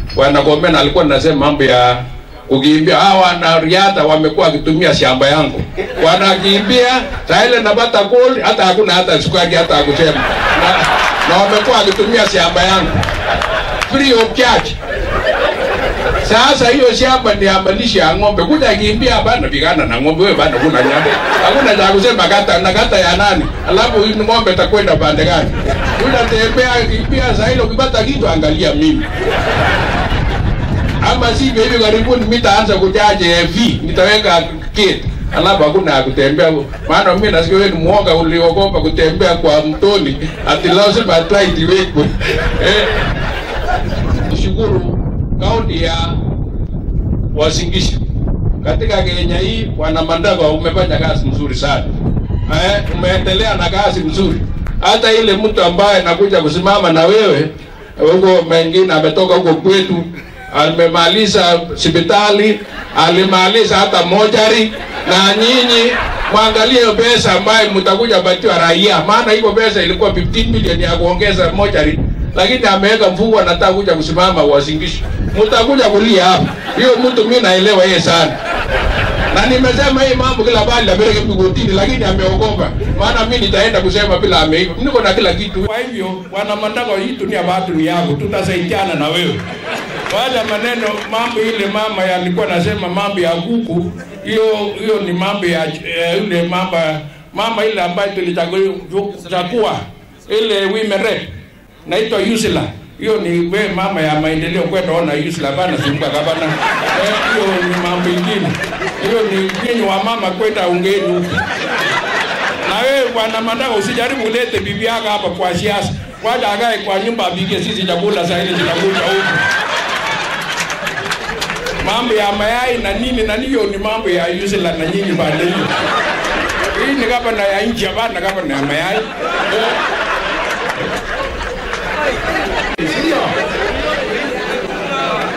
bwana Komen alikuwa anasema mambo ya kukimbia. Hawa wanariadha wamekuwa wakitumia shamba yangu, wanakimbia saa ile napata gold, hata hakuna hata sukari hata hakusema na, na wamekuwa wakitumia shamba yangu free of charge. Sasa hiyo shamba ni ya malisho ya ng'ombe, kuja kimbia bana pigana na ng'ombe, wewe bana kuna nyama, hakuna cha kusema kata na kata ya nani, alafu hii ng'ombe takwenda pande gani? Unatembea kimbia saa ile, ukipata kitu angalia mimi ama sivyo hivi karibuni mitaanza kujaje AV nitaweka kit alafu hakuna ya kutembea maana mimi nasikia wewe ni mwoga uliogopa kutembea kwa mtoni ati lazima tight iwekwe eh shukuru kaunti ya Wasingishu katika Kenya hii wana Mandava umefanya kazi nzuri sana eh umeendelea na kazi nzuri hata ile mtu ambaye anakuja kusimama na wewe huko mengine ametoka huko kwetu amemaliza hospitali, alimaliza hata mojari, na nyinyi mwangalie hiyo pesa ambayo mtakuja patiwa raia, maana hiyo pesa ilikuwa 15 milioni ya kuongeza mojari, lakini ameweka mfuko, anataka kuja kusimama Wasingishu, mtakuja kulia hapa. Hiyo mtu mimi naelewa yeye sana na nimesema hii mambo kila bali napeleke mkotini, lakini ameogopa, maana mimi nitaenda kusema bila ameiva. Niko na kila kitu. Kwa hivyo bwana Mandako, hii dunia watu ni yako, tutasaidiana na wewe. Wala maneno mambo ile mama yalikuwa nasema mambo ya kuku, hiyo hiyo ni mambo ya eh, ile mambo mama ile ambayo tulichagua ile women rep naitwa Yusila hiyo ni we mama ya maendeleo kwenda ona Yusila bana zunguka gavana eh, hiyo ni mambo ingine hiyo ni nyinyi wa mama kwenda ungeni huko na wewe bwana Mandako usijaribu ulete bibi yako hapa kwa siasa wacha akae kwa nyumba apige sisi chakula saa ile tunakuja huko mambo ya mayai na nini na hiyo ni mambo ya Yusila na nyinyi pande hiyo hii ni gavana ya nchi hapana gavana ya mayai eh,